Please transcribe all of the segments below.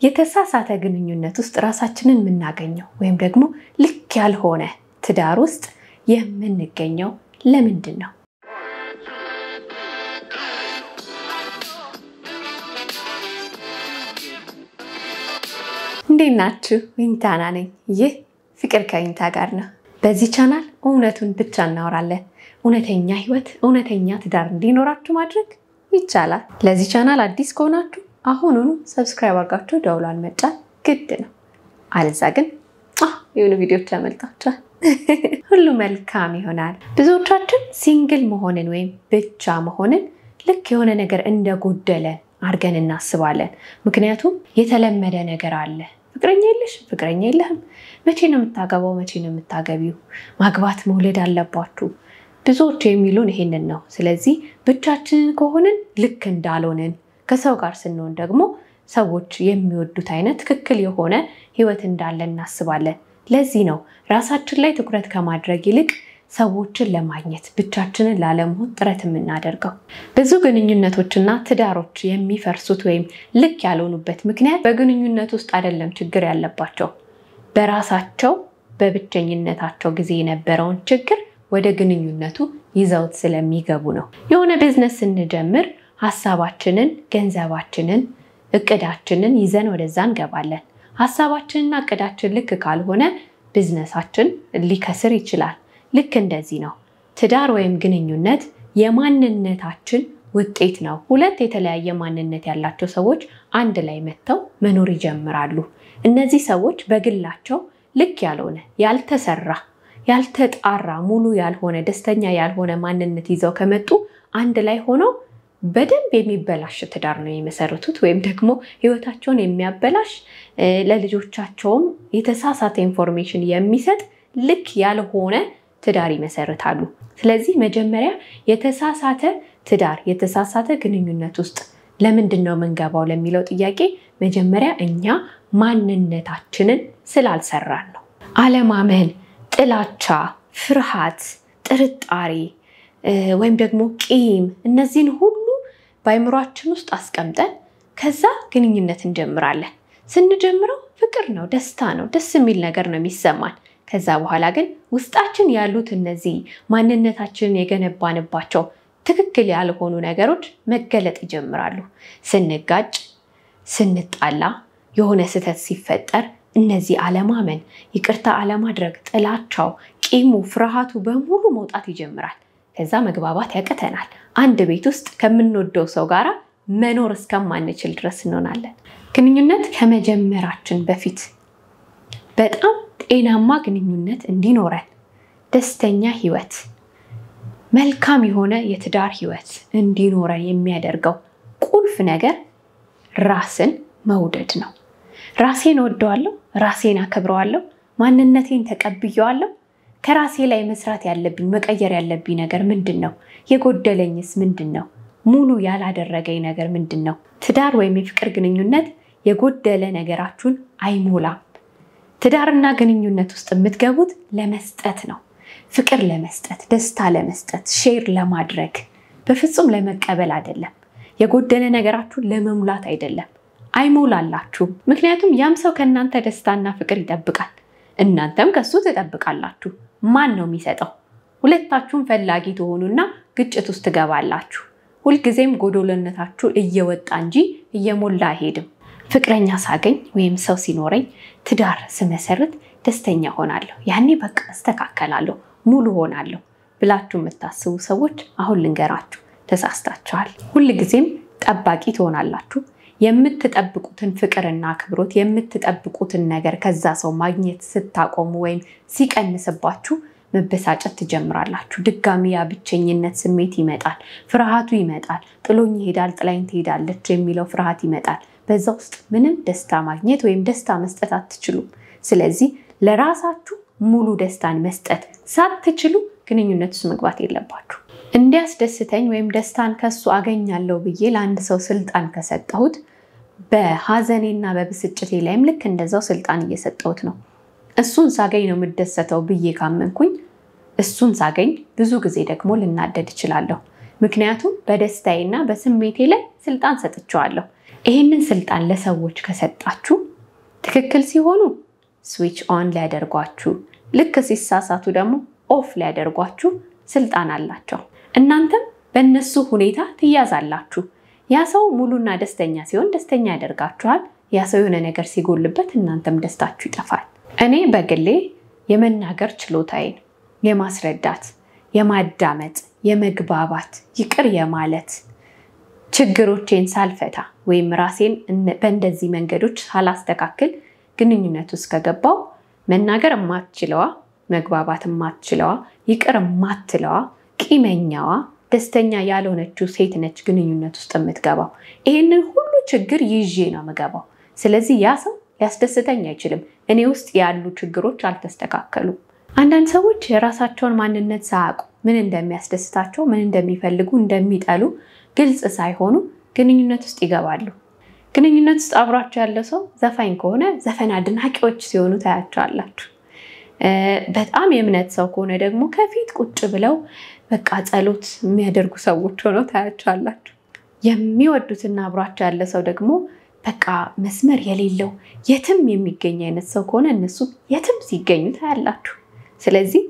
የተሳሳተ ግንኙነት ውስጥ ራሳችንን የምናገኘው ወይም ደግሞ ልክ ያልሆነ ትዳር ውስጥ የምንገኘው ለምንድን ነው? እንዴት ናችሁ? ዊንታና ነኝ። ይህ ፍቅር ከዊንታ ጋር ነው። በዚህ ቻናል እውነቱን ብቻ እናወራለን። እውነተኛ ህይወት፣ እውነተኛ ትዳር እንዲኖራችሁ ማድረግ ይቻላል። ለዚህ ቻናል አዲስ ከሆናችሁ አሁኑኑ ሰብስክራይብ አድርጋችሁ ደውሏን መጫን ግድ ነው። አለዛ ግን የሆኑ ቪዲዮዎች ያመልጣችኋል። ሁሉ መልካም ይሆናል። ብዙዎቻችን ሲንግል መሆንን ወይም ብቻ መሆንን ልክ የሆነ ነገር እንደጎደለን አድርገን እናስባለን። ምክንያቱም የተለመደ ነገር አለ። ፍቅረኛ የለሽ፣ ፍቅረኛ የለህም፣ መቼ ነው የምታገባው፣ መቼ ነው የምታገቢው፣ ማግባት መውለድ አለባችሁ። ብዙዎች የሚሉን ይሄንን ነው። ስለዚህ ብቻችንን ከሆንን ልክ እንዳልሆንን፣ ከሰው ጋር ስንሆን ደግሞ ሰዎች የሚወዱት አይነት ትክክል የሆነ ህይወት እንዳለ እናስባለን። ለዚህ ነው ራሳችን ላይ ትኩረት ከማድረግ ይልቅ ሰዎችን ለማግኘት ብቻችንን ላለመሆን ጥረት የምናደርገው። ብዙ ግንኙነቶችና ትዳሮች የሚፈርሱት ወይም ልክ ያልሆኑበት ምክንያት በግንኙነት ውስጥ አይደለም ችግር ያለባቸው፣ በራሳቸው በብቸኝነታቸው ጊዜ የነበረውን ችግር ወደ ግንኙነቱ ይዘውት ስለሚገቡ ነው። የሆነ ቢዝነስ ስንጀምር ሀሳባችንን፣ ገንዘባችንን፣ እቅዳችንን ይዘን ወደዛ እንገባለን። ሀሳባችንና እቅዳችን ልክ ካልሆነ ቢዝነሳችን ሊከስር ይችላል። ልክ እንደዚህ ነው ትዳር ወይም ግንኙነት የማንነታችን ውጤት ነው። ሁለት የተለያየ ማንነት ያላቸው ሰዎች አንድ ላይ መጥተው መኖር ይጀምራሉ። እነዚህ ሰዎች በግላቸው ልክ ያልሆነ ያልተሰራ፣ ያልተጣራ፣ ሙሉ ያልሆነ ደስተኛ ያልሆነ ማንነት ይዘው ከመጡ አንድ ላይ ሆነው በደንብ የሚበላሽ ትዳር ነው የመሰረቱት ወይም ደግሞ ህይወታቸውን የሚያበላሽ ለልጆቻቸውም የተሳሳተ ኢንፎርሜሽን የሚሰጥ ልክ ያልሆነ ትዳር ይመሰርታሉ። ስለዚህ መጀመሪያ የተሳሳተ ትዳር የተሳሳተ ግንኙነት ውስጥ ለምንድን ነው የምንገባው ለሚለው ጥያቄ መጀመሪያ እኛ ማንነታችንን ስላልሰራን ነው። አለማመን፣ ጥላቻ፣ ፍርሃት፣ ጥርጣሬ ወይም ደግሞ ቂም እነዚህን ሁሉ በአይምሯችን ውስጥ አስቀምጠን ከዛ ግንኙነት እንጀምራለን። ስንጀምረው ፍቅር ነው፣ ደስታ ነው፣ ደስ የሚል ነገር ነው የሚሰማን። ከዛ በኋላ ግን ውስጣችን ያሉት እነዚህ ማንነታችንን የገነባንባቸው ትክክል ያልሆኑ ነገሮች መገለጥ ይጀምራሉ። ስንጋጭ፣ ስንጣላ፣ የሆነ ስህተት ሲፈጠር እነዚህ አለማመን፣ ይቅርታ አለማድረግ፣ ጥላቻው፣ ቂሙ፣ ፍርሃቱ በሙሉ መውጣት ይጀምራል። ከዛ መግባባት ያቅተናል። አንድ ቤት ውስጥ ከምንወደው ሰው ጋራ መኖር እስከማንችል ድረስ እንሆናለን። ግንኙነት ከመጀመራችን በፊት በጣም ጤናማ ግንኙነት እንዲኖረን ደስተኛ ህይወት፣ መልካም የሆነ የትዳር ህይወት እንዲኖረን የሚያደርገው ቁልፍ ነገር ራስን መውደድ ነው። ራሴን እወደዋለሁ፣ ራሴን አከብረዋለሁ፣ ማንነቴን ተቀብየዋለሁ። ከራሴ ላይ መስራት ያለብኝ መቀየር ያለብኝ ነገር ምንድን ነው? የጎደለኝስ ምንድን ነው? ሙሉ ያላደረገኝ ነገር ምንድን ነው? ትዳር ወይም የፍቅር ግንኙነት የጎደለ ነገራችሁን አይሞላም። ትዳርና ግንኙነት ውስጥ የምትገቡት ለመስጠት ነው። ፍቅር ለመስጠት፣ ደስታ ለመስጠት፣ ሼር ለማድረግ በፍጹም ለመቀበል አይደለም። የጎደለ ነገራችሁን ለመሙላት አይደለም። አይሞላላችሁም። ምክንያቱም ያም ሰው ከእናንተ ደስታና ፍቅር ይጠብቃል፣ እናንተም ከሱ ትጠብቃላችሁ። ማን ነው የሚሰጠው? ሁለታችሁም ፈላጊ ትሆኑና ግጭት ውስጥ ትገባላችሁ። ሁልጊዜም ጎዶሎነታችሁ እየወጣ እንጂ እየሞላ አይሄድም። ፍቅረኛ ሳገኝ ወይም ሰው ሲኖረኝ ትዳር ስመሰርት ደስተኛ ሆናለሁ፣ ያኔ በቃ እስተካከላለሁ፣ ሙሉ ሆናለሁ ብላችሁ የምታስቡ ሰዎች አሁን ልንገራችሁ፣ ተሳስታችኋል። ሁልጊዜም ጠባቂ ትሆናላችሁ። የምትጠብቁትን ፍቅርና አክብሮት የምትጠብቁትን ነገር ከዛ ሰው ማግኘት ስታቆሙ ወይም ሲቀንስባችሁ መበሳጨት ትጀምራላችሁ። ድጋሚ ያ ብቸኝነት ስሜት ይመጣል፣ ፍርሃቱ ይመጣል። ጥሎኝ ይሄዳል፣ ጥላኝ ትሄዳለች የሚለው ፍርሃት ይመጣል። በዛ ውስጥ ምንም ደስታ ማግኘት ወይም ደስታ መስጠት አትችሉም። ስለዚህ ለራሳችሁ ሙሉ ደስታን መስጠት ሳትችሉ ግንኙነት ውስጥ መግባት የለባችሁ። እንዲያስደስተኝ ወይም ደስታን ከሱ አገኛለሁ ብዬ ለአንድ ሰው ስልጣን ከሰጠሁት በሀዘኔና በብስጭቴ ላይም ልክ እንደዛው ስልጣን እየሰጠሁት ነው። እሱን ሳገኝ ነው የምደሰተው ብዬ ካመንኩኝ እሱን ሳገኝ ብዙ ጊዜ ደግሞ ልናደድ እችላለሁ። ምክንያቱም በደስታዬና በስሜቴ ላይ ስልጣን ሰጥቼዋለሁ። ይህንን ስልጣን ለሰዎች ከሰጣችሁ ትክክል ሲሆኑ ስዊች ኦን ሊያደርጓችሁ፣ ልክ ሲሳሳቱ ደግሞ ኦፍ ሊያደርጓችሁ ስልጣን አላቸው። እናንተም በእነሱ ሁኔታ ትያዛላችሁ። ያ ሰው ሙሉና ደስተኛ ሲሆን ደስተኛ ያደርጋችኋል። ያ ሰው የሆነ ነገር ሲጎልበት እናንተም ደስታችሁ ይጠፋል። እኔ በግሌ የመናገር ችሎታዬን የማስረዳት፣ የማዳመጥ፣ የመግባባት፣ ይቅር የማለት ችግሮቼን ሳልፈታ ወይም ራሴን በእንደዚህ መንገዶች ሳላስተካክል ግንኙነት ውስጥ ከገባው መናገር የማትችለዋ፣ መግባባት የማትችለዋ፣ ይቅር የማትለዋ፣ ቂመኛዋ፣ ደስተኛ ያልሆነችው ሴት ነች ግንኙነት ውስጥ የምትገባው። ይህንን ሁሉ ችግር ይዤ ነው የምገባው። ስለዚህ ያ ሰው ሊያስደስተኝ አይችልም። እኔ ውስጥ ያሉ ችግሮች አልተስተካከሉም። አንዳንድ ሰዎች የራሳቸውን ማንነት ሳያውቁ ምን እንደሚያስደስታቸው፣ ምን እንደሚፈልጉ፣ እንደሚጠሉ ግልጽ ሳይሆኑ ግንኙነት ውስጥ ይገባሉ። ግንኙነት ውስጥ አብሯቸው ያለው ሰው ዘፋኝ ከሆነ ዘፈን አድናቂዎች ሲሆኑ ታያቸዋላችሁ። በጣም የእምነት ሰው ከሆነ ደግሞ ከፊት ቁጭ ብለው በቃ ጸሎት የሚያደርጉ ሰዎች ሆነው ታያቸዋላችሁ። የሚወዱትና አብሯቸው ያለ ሰው ደግሞ በቃ መስመር የሌለው የትም የሚገኝ አይነት ሰው ከሆነ እነሱ የትም ሲገኙ ታያላችሁ። ስለዚህ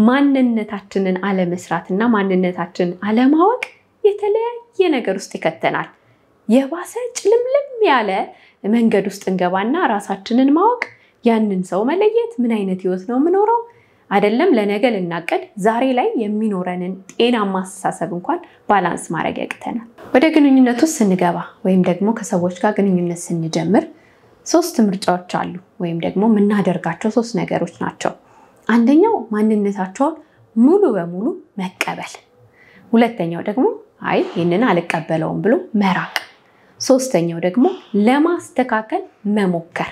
ማንነታችንን አለመስራትና ማንነታችንን አለማወቅ የተለያየ ነገር ውስጥ ይከተናል። የባሰ ጭልምልም ያለ መንገድ ውስጥ እንገባና ራሳችንን ማወቅ፣ ያንን ሰው መለየት፣ ምን አይነት ህይወት ነው የምኖረው አይደለም ለነገ ልናቀድ ዛሬ ላይ የሚኖረንን ጤናማ አስተሳሰብ እንኳን ባላንስ ማድረግ ያቅተናል። ወደ ግንኙነት ውስጥ ስንገባ ወይም ደግሞ ከሰዎች ጋር ግንኙነት ስንጀምር ሶስት ምርጫዎች አሉ፣ ወይም ደግሞ የምናደርጋቸው ሶስት ነገሮች ናቸው። አንደኛው ማንነታቸውን ሙሉ በሙሉ መቀበል፣ ሁለተኛው ደግሞ አይ ይህንን አልቀበለውም ብሎ መራቅ፣ ሶስተኛው ደግሞ ለማስተካከል መሞከር።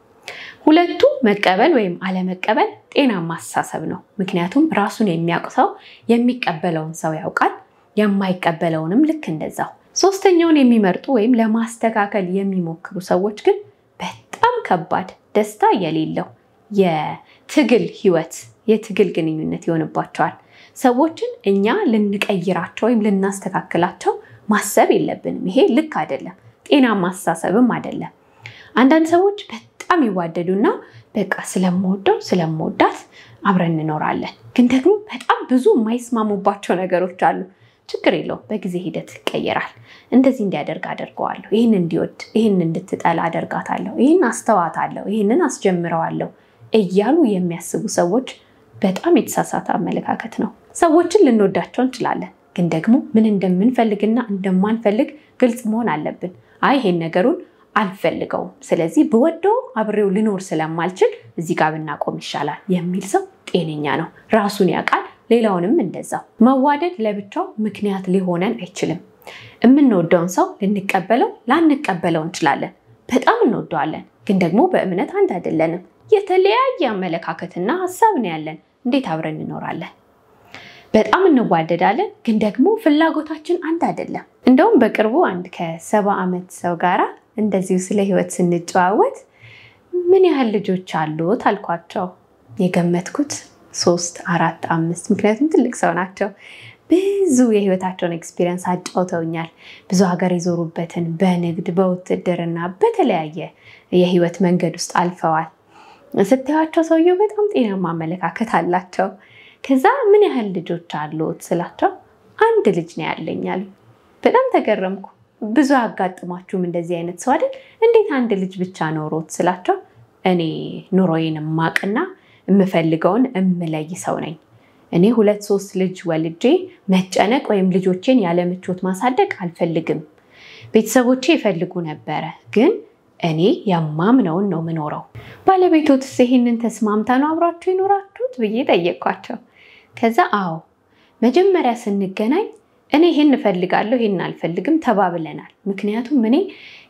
ሁለቱ መቀበል ወይም አለመቀበል ጤናማ አስተሳሰብ ነው። ምክንያቱም ራሱን የሚያውቅ ሰው የሚቀበለውን ሰው ያውቃል፣ የማይቀበለውንም ልክ እንደዛው። ሶስተኛውን የሚመርጡ ወይም ለማስተካከል የሚሞክሩ ሰዎች ግን በጣም ከባድ ደስታ የሌለው የትግል ህይወት፣ የትግል ግንኙነት ይሆንባቸዋል። ሰዎችን እኛ ልንቀይራቸው ወይም ልናስተካክላቸው ማሰብ የለብንም። ይሄ ልክ አይደለም፣ ጤናማ አስተሳሰብም አይደለም። አንዳንድ ሰዎች በጣም ይዋደዱና በቃ ስለምወደው ስለምወዳት አብረን እንኖራለን፣ ግን ደግሞ በጣም ብዙ የማይስማሙባቸው ነገሮች አሉ። ችግር የለውም፣ በጊዜ ሂደት ይቀየራል። እንደዚህ እንዲያደርግ አደርገዋለሁ፣ ይህን እንዲወድ፣ ይህን እንድትጠላ አደርጋታለሁ፣ ይህን አስተዋታለሁ፣ ይህንን አስጀምረዋለሁ እያሉ የሚያስቡ ሰዎች በጣም የተሳሳተ አመለካከት ነው። ሰዎችን ልንወዳቸው እንችላለን፣ ግን ደግሞ ምን እንደምንፈልግና እንደማንፈልግ ግልጽ መሆን አለብን። አይ ይሄን ነገሩን አልፈልገውም፣ ስለዚህ ብወደው አብሬው ልኖር ስለማልችል እዚህ ጋር ብናቆም ይሻላል የሚል ሰው ጤነኛ ነው፣ ራሱን ያውቃል። ሌላውንም እንደዛው። መዋደድ ለብቻው ምክንያት ሊሆነን አይችልም። የምንወደውን ሰው ልንቀበለው ላንቀበለው እንችላለን። በጣም እንወደዋለን፣ ግን ደግሞ በእምነት አንድ አይደለንም። የተለያየ አመለካከትና ሀሳብ ነው ያለን። እንዴት አብረን እንኖራለን? በጣም እንዋደዳለን፣ ግን ደግሞ ፍላጎታችን አንድ አይደለም። እንደውም በቅርቡ አንድ ከሰባ ዓመት ሰው ጋራ እንደዚሁ ስለ ህይወት ስንጨዋወት ምን ያህል ልጆች አሉት አልኳቸው። የገመትኩት ሶስት፣ አራት፣ አምስት ምክንያቱም ትልቅ ሰው ናቸው። ብዙ የህይወታቸውን ኤክስፒሪየንስ አጫውተውኛል። ብዙ ሀገር የዞሩበትን በንግድ በውትድርና በተለያየ የህይወት መንገድ ውስጥ አልፈዋል። ስታያቸው ሰውየው በጣም ጤናማ አመለካከት አላቸው። ከዛ ምን ያህል ልጆች አሉት ስላቸው አንድ ልጅ ነው ያለኝ አሉ። በጣም ተገረምኩ። ብዙ አያጋጥሟችሁም እንደዚህ አይነት ሰው አይደል? እንዴት አንድ ልጅ ብቻ ኖሮት ስላቸው እኔ ኑሮዬን ማቅና የምፈልገውን እምለይ ሰው ነኝ። እኔ ሁለት ሶስት ልጅ ወልጄ መጨነቅ ወይም ልጆቼን ያለ ምቾት ማሳደግ አልፈልግም። ቤተሰቦቼ ይፈልጉ ነበረ ግን እኔ የማምነውን ነው የምኖረው። ባለቤቶትስ ይሄንን ተስማምታ ነው አብራችሁ የኖራችሁት ብዬ ጠየቅኳቸው። ከዛ አዎ መጀመሪያ ስንገናኝ እኔ ይሄን እፈልጋለሁ ይሄን አልፈልግም ተባብለናል። ምክንያቱም እኔ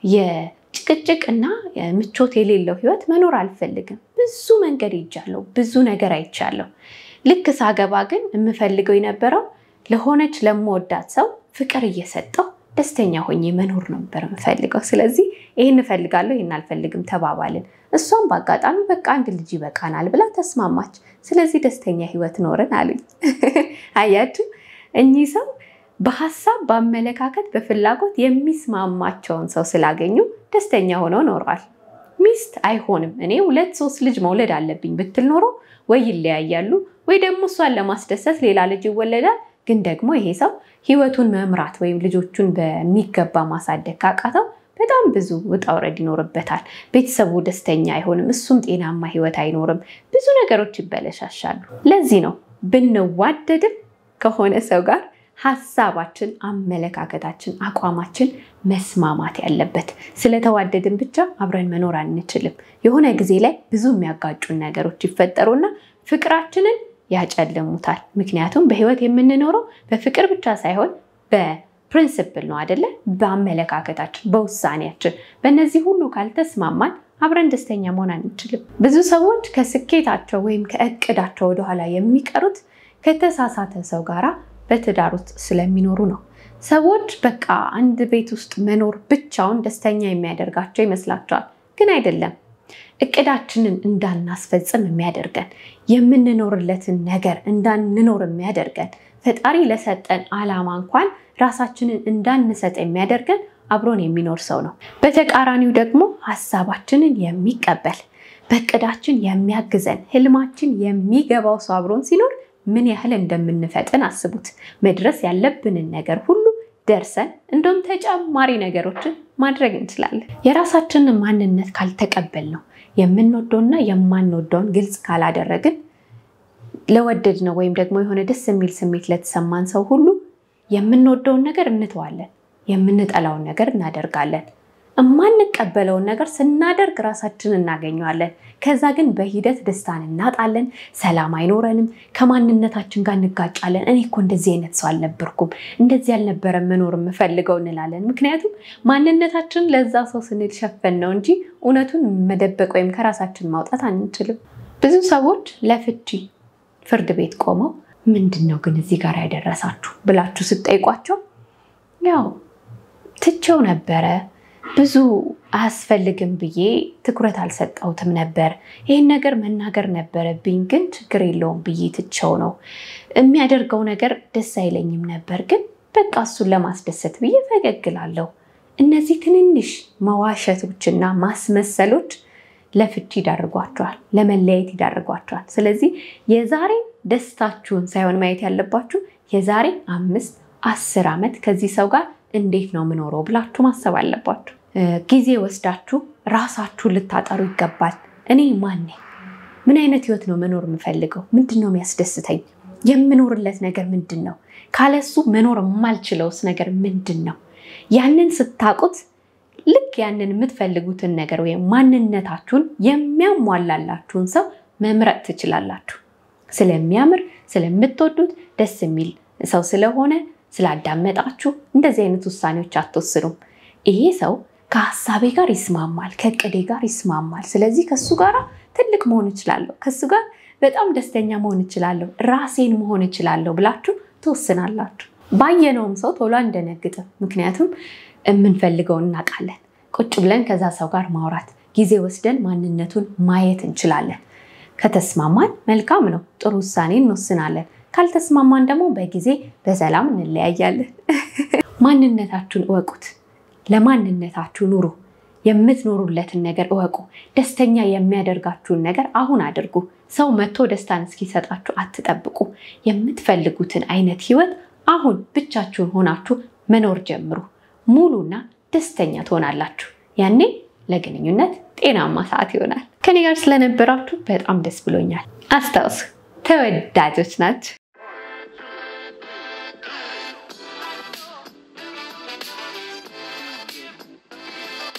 የጭቅጭቅ እና ምቾት የሌለው ህይወት መኖር አልፈልግም። ብዙ መንገድ ሄጃለሁ፣ ብዙ ነገር አይቻለሁ። ልክ ሳገባ ግን የምፈልገው የነበረው ለሆነች ለምወዳት ሰው ፍቅር እየሰጠው ደስተኛ ሆኜ መኖር ነበር የምፈልገው። ስለዚህ ይህን እፈልጋለሁ ይህን አልፈልግም ተባባልን። እሷም በአጋጣሚ በቃ አንድ ልጅ ይበቃናል ብላ ተስማማች። ስለዚህ ደስተኛ ህይወት ኖርን አሉኝ። አያችሁ እኚህ ሰው በሀሳብ በአመለካከት፣ በፍላጎት የሚስማማቸውን ሰው ስላገኙ ደስተኛ ሆነው ኖረዋል። ሚስት አይሆንም እኔ ሁለት ሶስት ልጅ መውለድ አለብኝ ብትል ኖሮ ወይ ይለያያሉ ወይ ደግሞ እሷን ለማስደሰት ሌላ ልጅ ይወለዳል። ግን ደግሞ ይሄ ሰው ህይወቱን መምራት ወይም ልጆቹን በሚገባ ማሳደግ ካቃተው በጣም ብዙ ውጣ ውረድ ይኖርበታል። ቤተሰቡ ደስተኛ አይሆንም፣ እሱም ጤናማ ህይወት አይኖርም። ብዙ ነገሮች ይበለሻሻሉ። ለዚህ ነው ብንዋደድም ከሆነ ሰው ጋር ሀሳባችን፣ አመለካከታችን፣ አቋማችን መስማማት ያለበት። ስለተዋደድን ብቻ አብረን መኖር አንችልም። የሆነ ጊዜ ላይ ብዙ የሚያጋጩን ነገሮች ይፈጠሩና ፍቅራችንን ያጨልሙታል። ምክንያቱም በህይወት የምንኖረው በፍቅር ብቻ ሳይሆን በፕሪንስፕል ነው አደለ? በአመለካከታችን፣ በውሳኔያችን። በእነዚህ ሁሉ ካልተስማማን አብረን ደስተኛ መሆን አንችልም። ብዙ ሰዎች ከስኬታቸው ወይም ከእቅዳቸው ወደኋላ የሚቀሩት ከተሳሳተ ሰው ጋራ በትዳር ውስጥ ስለሚኖሩ ነው። ሰዎች በቃ አንድ ቤት ውስጥ መኖር ብቻውን ደስተኛ የሚያደርጋቸው ይመስላቸዋል፣ ግን አይደለም። እቅዳችንን እንዳናስፈጽም የሚያደርገን የምንኖርለትን ነገር እንዳንኖር የሚያደርገን ፈጣሪ ለሰጠን ዓላማ እንኳን ራሳችንን እንዳንሰጥ የሚያደርገን አብሮን የሚኖር ሰው ነው። በተቃራኒው ደግሞ ሀሳባችንን የሚቀበል በእቅዳችን የሚያግዘን ህልማችን የሚገባው ሰው አብሮን ሲኖር ምን ያህል እንደምንፈጥን አስቡት። መድረስ ያለብንን ነገር ሁሉ ደርሰን እንደውም ተጨማሪ ነገሮችን ማድረግ እንችላለን። የራሳችንን ማንነት ካልተቀበል ነው የምንወደውና የማንወደውን ግልጽ ካላደረግን ለወደድ ነው ወይም ደግሞ የሆነ ደስ የሚል ስሜት ለተሰማን ሰው ሁሉ የምንወደውን ነገር እንተዋለን፣ የምንጠላውን ነገር እናደርጋለን። የማንቀበለውን ነገር ስናደርግ ራሳችን እናገኘዋለን። ከዛ ግን በሂደት ደስታን እናጣለን፣ ሰላም አይኖረንም፣ ከማንነታችን ጋር እንጋጫለን። እኔ እኮ እንደዚህ አይነት ሰው አልነበርኩም፣ እንደዚህ አልነበረም መኖር የምፈልገው እንላለን። ምክንያቱም ማንነታችን ለዛ ሰው ስንል ሸፈን ነው እንጂ እውነቱን መደበቅ ወይም ከራሳችን ማውጣት አንችልም። ብዙ ሰዎች ለፍቺ ፍርድ ቤት ቆመው ምንድን ነው ግን እዚህ ጋር ያደረሳችሁ ብላችሁ ስትጠይቋቸው ያው ትቼው ነበረ ብዙ አያስፈልግም ብዬ ትኩረት አልሰጠሁትም ነበር። ይህን ነገር መናገር ነበረብኝ፣ ግን ችግር የለውም ብዬ ትቼው ነው። የሚያደርገው ነገር ደስ አይለኝም ነበር፣ ግን በቃ እሱን ለማስደሰት ብዬ ፈገግ እላለሁ። እነዚህ ትንንሽ መዋሸቶችና ማስመሰሎች ለፍቺ ይዳርጓቸዋል፣ ለመለያየት ይዳርጓቸዋል። ስለዚህ የዛሬ ደስታችሁን ሳይሆን ማየት ያለባችሁ የዛሬ አምስት አስር ዓመት ከዚህ ሰው ጋር እንዴት ነው የምኖረው ብላችሁ ማሰብ አለባችሁ። ጊዜ ወስዳችሁ ራሳችሁን ልታጠሩ ይገባል። እኔ ማን ነኝ? ምን አይነት ህይወት ነው መኖር የምፈልገው? ምንድን ነው የሚያስደስተኝ? የምኖርለት ነገር ምንድን ነው? ካለሱ መኖር የማልችለውስ ነገር ምንድን ነው? ያንን ስታውቁት ልክ ያንን የምትፈልጉትን ነገር ወይም ማንነታችሁን የሚያሟላላችሁን ሰው መምረጥ ትችላላችሁ። ስለሚያምር ስለምትወዱት ደስ የሚል ሰው ስለሆነ ስላዳመጣችሁ እንደዚህ አይነት ውሳኔዎች አትወስኑም። ይሄ ሰው ከሀሳቤ ጋር ይስማማል፣ ከእቅዴ ጋር ይስማማል፣ ስለዚህ ከሱ ጋር ትልቅ መሆን እችላለሁ፣ ከሱ ጋር በጣም ደስተኛ መሆን እችላለሁ፣ ራሴን መሆን እችላለሁ ብላችሁ ትወስናላችሁ። ባየነውም ሰው ቶሎ አንደነግጥም፣ ምክንያቱም የምንፈልገውን እናውቃለን። ቁጭ ብለን ከዛ ሰው ጋር ማውራት፣ ጊዜ ወስደን ማንነቱን ማየት እንችላለን። ከተስማማን መልካም ነው፣ ጥሩ ውሳኔ እንወስናለን። ካልተስማማን ደግሞ በጊዜ በሰላም እንለያያለን። ማንነታችሁን እወቁት። ለማንነታችሁ ኑሩ። የምትኖሩለትን ነገር እወቁ። ደስተኛ የሚያደርጋችሁን ነገር አሁን አድርጉ። ሰው መጥቶ ደስታን እስኪሰጣችሁ አትጠብቁ። የምትፈልጉትን አይነት ህይወት አሁን ብቻችሁን ሆናችሁ መኖር ጀምሩ። ሙሉና ደስተኛ ትሆናላችሁ። ያኔ ለግንኙነት ጤናማ ሰዓት ይሆናል። ከኔ ጋር ስለነበራችሁ በጣም ደስ ብሎኛል። አስታውሱ፣ ተወዳጆች ናቸው።